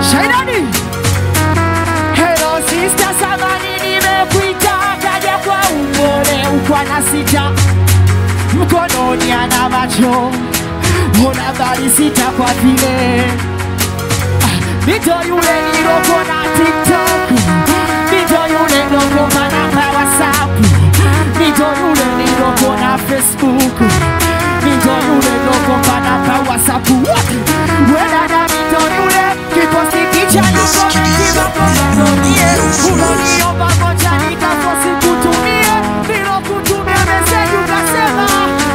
Shaidani. Hello sister, samani nimekuita, kaja kwa upole, ukwa na sita mkononi ana macho, una bali sita kwa vile Nito yule niloko na TikTok Nito yule niloko na WhatsApp Nito yule niloko na Facebook Nito yule niloko na WhatsApp Wote Wena na nito yule Kiposti picha na komenti makomanomie Unoniomba moja nikafosi kutumie Nilo kutumia meseji ukasema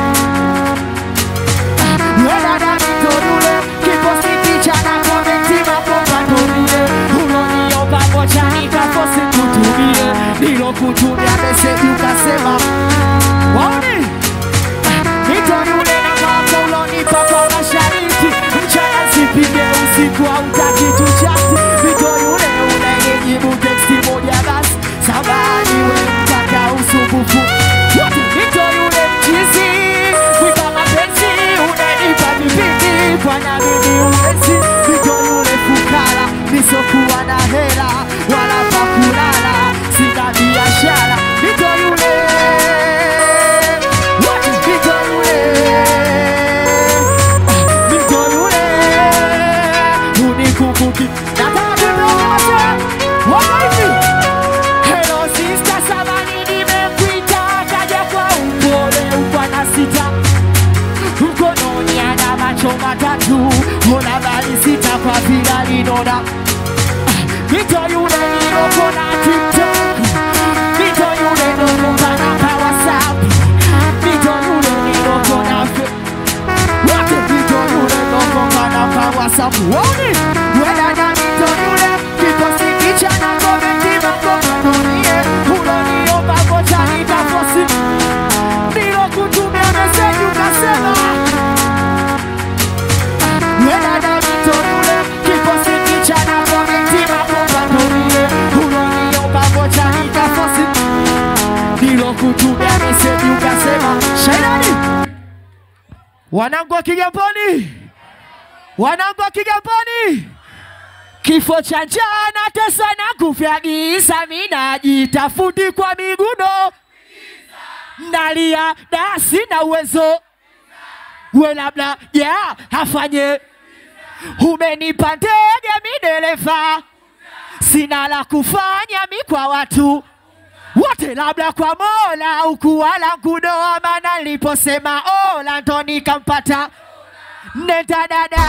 Wena na nito yule Kiposti picha na komenti makomanomie Unoniomba moja nikafosi kutumie Nilo kutumia meseji ukasema Waoni? Nito yule na mambo ulonipa kwa mashariki Mchana sipige usiku hautaki tuchati Nito yule unayejibu teksti moja basi Samani we mtaka usumbufu Wote Nito yule mchizi Kuipa mapenzi unanipa vipindi Bwana mimi uwezi Nito yule fukara Nisokuwa na hela Wala pa kulala Sina biashara Nito yule Wote Nito yule Nito yule unikumbuki nataka kutoa wapi Hello sister samani nimekuita kaja kwa upole ukwa na sita mkononi ana macho matatu ona bali sita kwa vila linona Nito yule niloko na TikTok Nito yule niloko na pa WhatsApp Nito yule niloko na Facebook wote vito yule nokongana kwa WhatsApp woni wena na vito yule kiposti picha na komenti makomanunie unoniomba kocha nikafosi ndilo kutumia meseji ukasema wena na vito yule kiposti picha na komenti makomanunie unoniomba kocha nikafosi ndilo kutumia meseji ukasema shaidani Wanangu wa Kigamboni, wanangu wa Kigamboni, kifo cha njaa na tesa na kufya giza, minajitafuti kwa miguno, nalia da sina uwezo, we labda ya afanye, umenipa ndege midereva, sina la kufanya mi kwa watu wote labda kwa Mola ukuwala kudoa, maana niliposema ola ndo nikampata nenda dada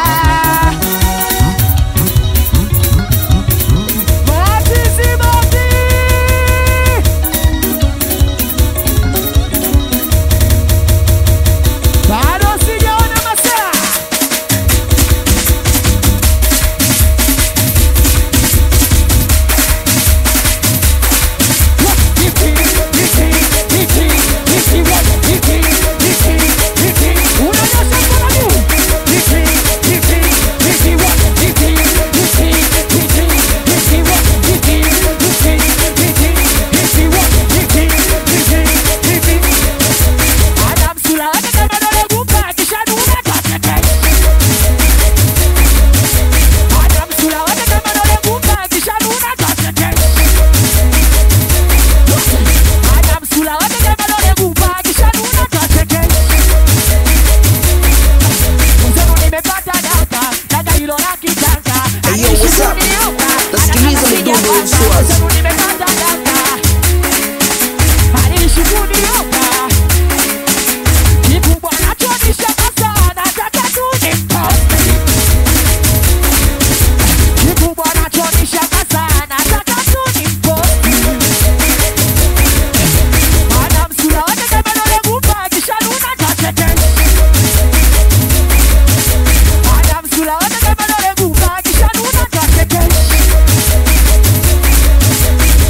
Mazizi Mazi. Bado sijaona masaa Unanyosha mkono juu. Adam Sula hata kama dole gumba akishanuna tatete. Adam Sula hata kama dole gumba akishanuna tatete. Adam Sula hata kama dole gumba akishanuna tatete. Mzee nimepata data, data hilo la kitanga. Hey, yo, what's up? Nasikiliza midundo ya Uswazi. Mzee nimepata data. Aliishi kunioka. Kikubwa nachonishangaza sana, nataka tu nimposte. Kikubwa nachonishangaza sana, nataka tu nimposte. Maana msula wake kama dole gumba, akishanuna tatete. Maana msula wake kama dole gumba, akishanuna tatete.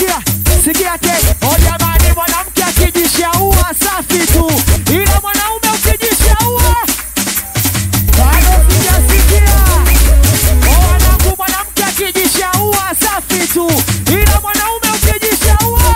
sikia sikia ke o jamani mwanamke akijishaua safi tu ila mwanaume ukijishaua bado sijasikia o wanangu mwanamke akijishaua safi tu ila mwanaume ukijishaua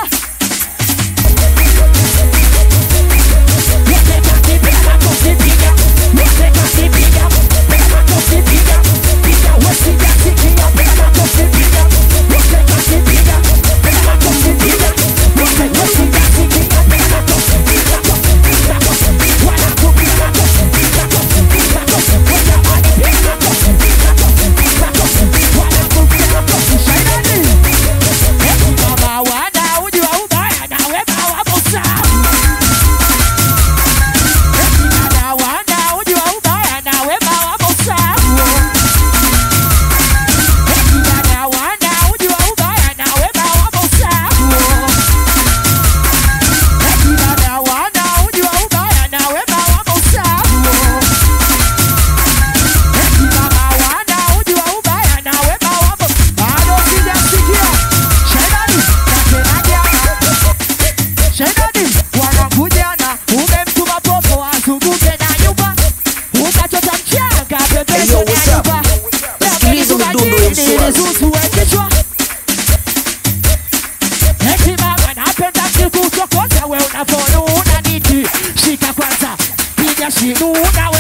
Shaidani. Eti mama wana uji wa ubaya na wema wa Musa. Eti dada wana uji wa ubaya na wema wa Musa. Eti dada wana uji wa ubaya na wema wa Musa. Eti dada wana uji wa ubaya na wema wa Musa. Eti mama wana uji wa ubaya na wema wa Musa. Bado sijasikia. Shaidani, nakenaje Shaidani, wanakujana umemtuma popo azunguke na nyumba ukachota mchanga Hey, yo, pembezoni what's ya up? nyumba Nasikiliza midundo ya Mswazi. kichwa eti mama napenda kikuchokoza we unavyonuna niti shika kwanza piga shinuna